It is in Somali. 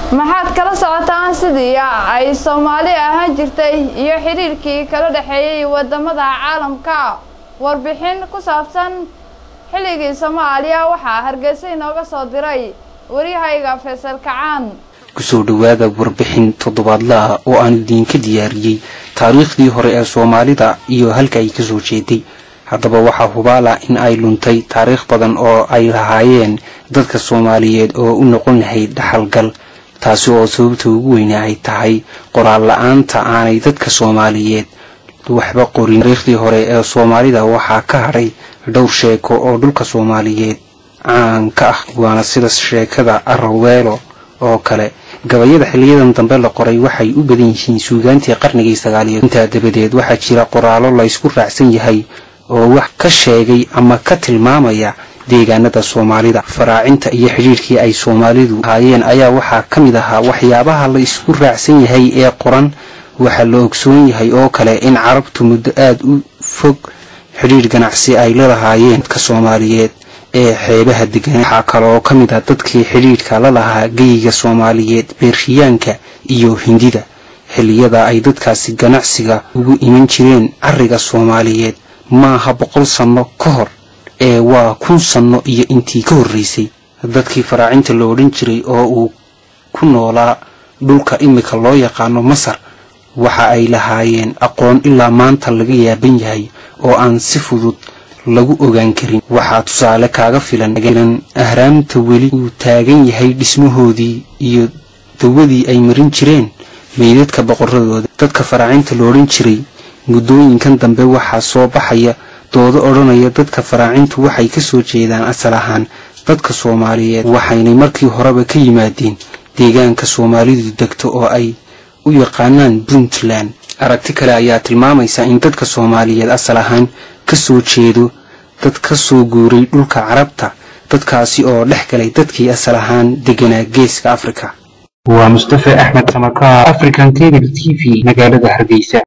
maxaad kala socotaan sidii ay soomaali ahaan jirtay iyo xidhiirkii kala dhexeeyey wadamada caalamka warbixin ku saabsan xilligii soomaaliya waxaa hargeysa inooga soo diray waryahayga faysal kacaan kusoo dhowaada warbixin toddobaadla ah oo aan idiinka diyaariyey taariikhdii hore ee soomaalida iyo halka ay kasoo jeeday haddaba waxaa hubaala in ay luntay taariikh badan oo ay lahaayeen dadka soomaaliyeed oo u noqon lahayd dhaxalgal taasi oo sababta ugu weyne ay tahay qoraal la-aanta aanay dadka soomaaliyeed waxba qorin taariikhdii hore ee soomaalida waxaa ka hadhay dhowr sheeko oo dhulka soomaaliyeed caan ka ah waana sida sheekada araweelo oo kale gabayada xiliyadan dambe la qoray waxay u badan yihiin suugaantii qarnigii sagaaliyo intaa dabadeed waxaa jira qoraallo laysku raacsan yahay oo wax ka sheegay ama ka tilmaamaya deegaanada soomaalida faraacinta iyo xidhiirkii ay soomaalidu ahaayeen ayaa waxaa ka mid ahaa waxyaabaha la isku raacsan yahay ee qoran waxaa la ogsoon yahay oo kale in carabtu muddo aada u fog xidhiir ganacsi ay lalahaayeen dadka soomaaliyeed ee xeebaha degan waxaa kaloo ka mid ah dadkii xidhiidhka la lahaa geyiga soomaaliyeed beershiyaanka iyo hindida xilliyada ay dadkaasi ganacsiga ugu iman jireen cariga soomaaliyeed maaha boqol sanno ka hor ee waa kun sanno iyo intii ka horreysay dadkii faraacinta la odhan jiray oo uu ku noolaa dhulka imika loo yaqaano masar waxa ay lahaayeen aqoon ilaa maanta laga yaaban yahay oo aan si fudud lagu ogaan karin waxaa tusaale kaaga filan ahraamta weli uu taagan yahay dhismahoodii iyo dawadii ay marin jireen meydadka boqoradooda dadka faraacinta la odhan jiray muddooyinkan dambe waxaa soo baxaya doodo odhanaya dadka faraacintu waxay ka soo jeedaan asal ahaan dadka soomaaliyeed waxaynay markii horeba ka yimaadeen deegaanka soomaalidu degto oo ay u yaqaanaan puntland aragti kale ayaa tilmaamaysa in dadka soomaaliyeed asal ahaan ka soo jeedo dad ka soo guuray dhulka carabta dadkaasi oo dhex galay dadkii asal ahaan deganaa geeska afrika waa mustafe axmed samakaar african cable t v magaalada hargeysa